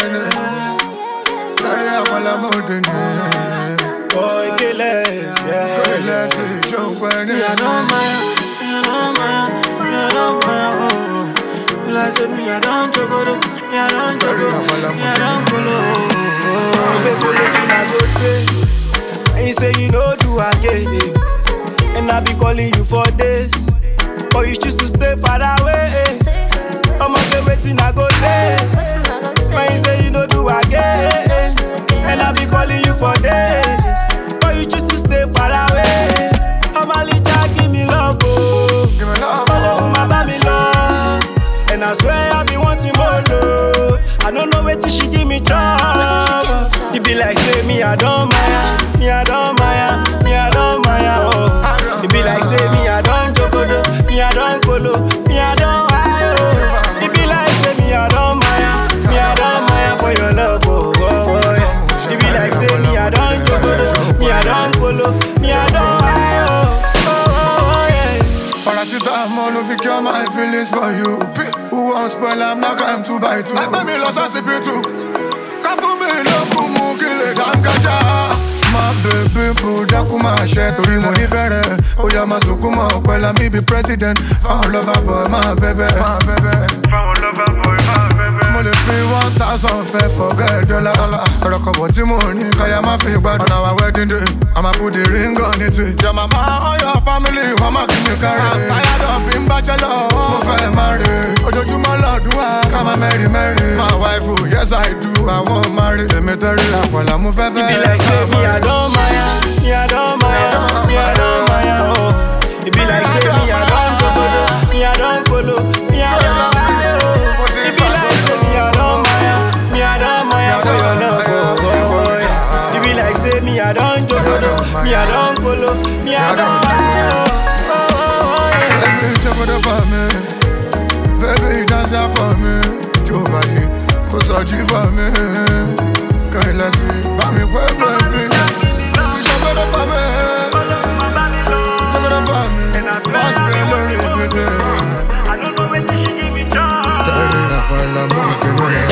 ni. Tẹ̀rí àpàlà mọ́dé ni. Boy, killers, yeah. Kọ́lẹ̀ sí ṣọ́pẹ́ ni. Me, I don't mind, me, I don't mind, me, I don't mind, oh. You like say me, I don't joke, oh. me, I don't joke, Very oh. apala me, I don't follow. Oh, baby, wetin I go say? And you say you know do again, eh. and I be calling you for this, but you choose to stay far away. I'ma get wetin I go say. When you say you know do again, and I be calling you for days, but you choose to stay far away. I'm a little give me love, oh. Give me love, Follow my baby love, and I swear I be wanting more love. I don't know where she give me trouble. It be like say me I don't mind, me I don't mind, me I don't mind, oh. It be like say me I don't jokodo, me I don't colo, me I don't hide, oh. It be like say me I don't mind, me I don't mind for your love, oh, oh, oh yeah. It be like say me I don't jokodo, me I don't colo, me I don't hide, oh, oh, oh, oh yeah. Paracetamol no fit cure my feelings for you. Who won't spoil am now I'm to buy two. Ẹgbẹ́ mi lọ sọ́sibítù. Ká fún mi lókun mú kí lè dángájá. Má bèbí bò dákú máa ṣe torí mo nífẹ̀ẹ́ rẹ̀. Ó yá máa sunkún mọ́ pẹ̀lú mi bí president. Fáwọn lọ́fà bọ̀ máa bẹ̀bẹ̀. Fáwọn lover boy máa bẹ̀bẹ̀. Mo lè fi one thousand fẹ́ fọ̀gẹ́ dọ́là. Ọ̀rọ̀ kọ̀bọ̀ tí mo ní káyà má fi gbádùn. On our wedding day, a máa put the ring on it. Your mama or your family, wọ́n máa kí mi kárẹ̀. I'm tired of being bachelor. Mo fẹ́ máa rè é. Ojoojúmọ́ lọ́dún wa, ká máa mẹ́rin mẹ́rin. My wife, oh, yes I do, àwọn máa rè. Èmi tẹ́rí àpàlà, mo fẹ́ fẹ́. It be like say me I don't mind, me I don't mind, me I don't mind, oh. It be like say me I don't jokodo, me I don't colo, me I don't mind, oh. It be like say me I don't mind, me I don't mind for your love, oh, oh, oh yeah. It be like say me I don't jokodo, me I don't colo, me I don't mind, oh, oh, oh, oh yeah. Baby, jump on for me. Baby, dance out for me. Joe body, kò sọ̀jú for me. Kẹ̀lẹ́ sí, bá mi pẹ́ baby. Jump on for me. Jump on for me. Pass spray lórí pété. I don't know where she give me joy. Tẹ̀lé àpàlà mọ́ ìsinmi.